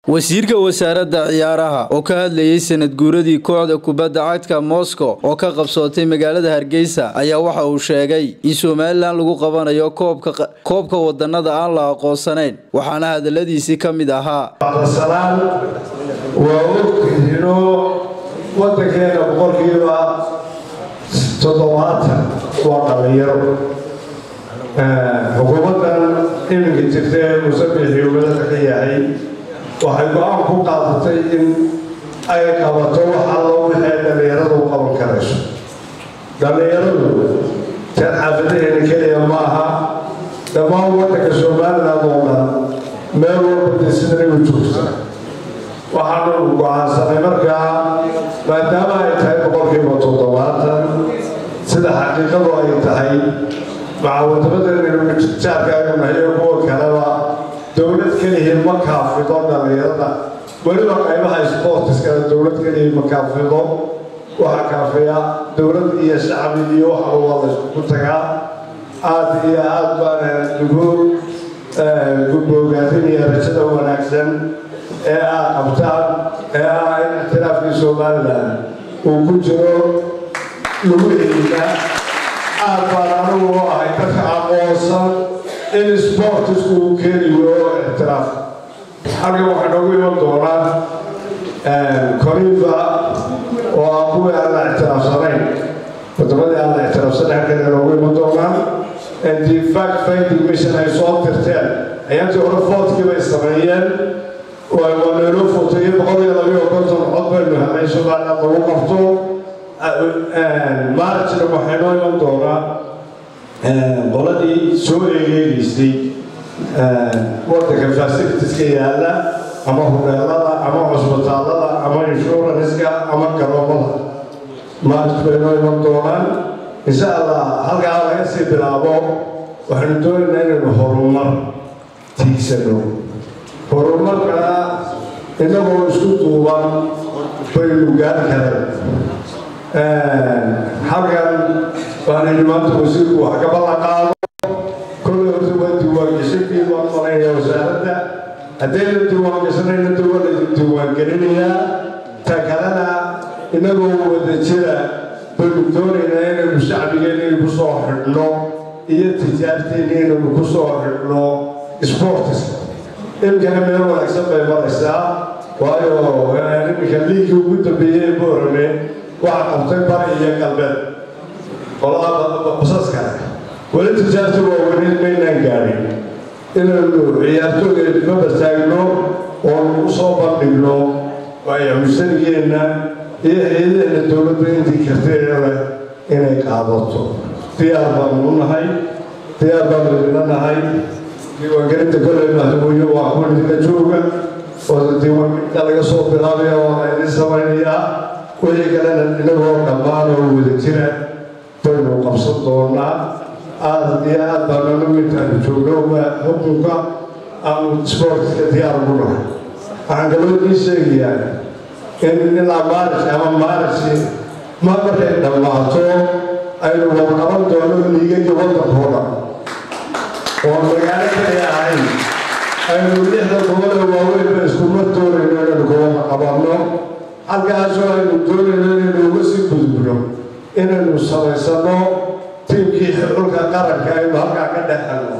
wasiirka wasaaradda ciyaaraha oo ka hadlayey sanad guuradii kooxda kubadda cagta moscow oo ka qabsootay magaalada hargeysa ayaa waxa uu sheegay in somalilan lagu qabanayo koobka wadanada aan la aqoonsanayn waxaana hadaladiisii ka mid ahaa salaan waa ogtihiino wadankeena boqolkiiba toddobaatan waa dhalinyaro xukuumaddan iminka jirta ee musabixii wadada ka yahay waxay go-aan ku qaadatay in ay qabato wax allo wixii dhallinyaradu qaban karayso dhallinyaradu tan xaafadaheena keliya ma aha dhammaan waddanka somaliland oo dhan meel walba dee sidanagu joogta waxaanu go-aansanay markaa maadaama ay tahay boqolkiiba toddobaatan sida xaqiiqadu ay tahay macawadabadeena jaarkaaganahayo kuwa kaleba dowlad keliya ma kaafido dhallinyarada weliba qaybaha sportiskana dowlad keliya ma kaafido waxaa kaafiya dowlad iyo shacbi iyo waxa waa la isku tagaa aada iyo aad baana lagu guboogaadinaya rajada wanaagsan ee aad qabtaan ee ah in ixtiraafkii somalilan uu ku jiro lagu heliya aad baan anigu u ahay dadka aqoonsan in sportisku uu keeni weyo ixtiraaf halkan waxaa noogu iman doonaa coriva oo ah kuwii aan la ixtiraafsanayn wadamadii aan la ixtiraafsanayn halkan noogu iman doonaa the fact finding mission ay soo dirteen ayaantii hore foodkii bay sameeyeen waa nayloo footayey boqol iyo labiyo konton cod baynu helay somaliland lagu qabto maarajna waxay noo iman doonaa qoladii soo eegeegaysay wadanka fasilitiska yaalla ama hubeelada ama cusbitaalada ama inshuranska ama garoomada maaraj bay noo iman doonaan insha allah halkaa laga sii bilaabo waxaanu doonaynaa inaynu horumar tiigsano horumarkana innagoo isku duuban baynu gaari kareen halkan waanaynu maanta wasiirku wax ka ballan qaado kollay horta waa diiwaangeshankii baan malaynayaa wasaaradda haddayna diiwaangeshanayna de waa laydin diiwaangelinayaa ta kalena innagoo wada jira baynu doonaynaa inaynu shacbigeena ku soo xidhno iyo tijaarteena inaynu ku soo xidhno sportiska imkana meel wanaagsan bay maraysaa waayo iminka liigii ugu dambeeyey ee boorame waxaa qabtay bari iyo galbeed qolada basaska weli tijaarta waaweneed maynaan gaadhin inaynu ciyaartooga maba taagno oo nagu soo bandhigno musharigeenna iyo hay-adaheenna dowladda intii karteedale inay qaadato diyaar baanu u nahay diyaar baanu idina nahay diiwaangelinta kolley madaxweyne waa kuwa idinka jooga oo diiwaangelinta laga soo bilaabaya waa la idin samaynayaa wixii kalena inagoo dhammaan oo wada jira baynu qabsan doonaa aada iyo aad baan anagu intaanu joogno xukunka aanu sportiska diyaar ugu nahay waxaan kaloo ii sheegayaa in ilaa maarij ama maariji ma markay dhammaato aynu warqaban doono liigagii waddankoo dhan oo magaalo kaliya ahayn aynu lixda gobole waaweynba iskuma doonayno inaynu gobada qabanno halkaasoo aynu doonayno inaynu uga sii gudubno inaynu samaysano tiimkii xulka qaranka aynu halkaa ka dhexelno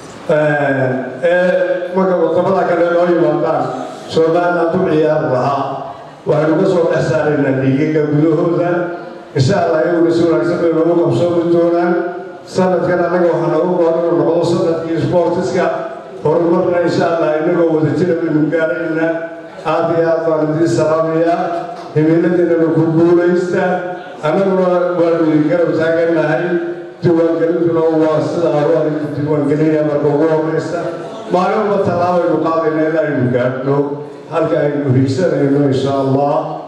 ee marka wadamada kale noo yimaadaan somaliland u ciyaar lahaa waxaynu ka soo dhex saaraynaa dhiigaga gudahooda insha allah iyaguna si wanaagsan bay noogu qabsoomi doonaan sanadkan annaga waxaa noogu goon inuu noqdo sanadkii sportiska horumarna insha allah inagoo wada jira baynu gaarayna aad iyo aad baan idiin salaamayaa himiiladiinanu ku guulaysta annaguna waanu idin garab taagannahay diiwaangelintuna waa sidaa waan idin diiwaangelinaya marka ugu horeysta maalinba tallaabaynu qaadayna in aynu gaadhno halka aynu higsanayno insha allah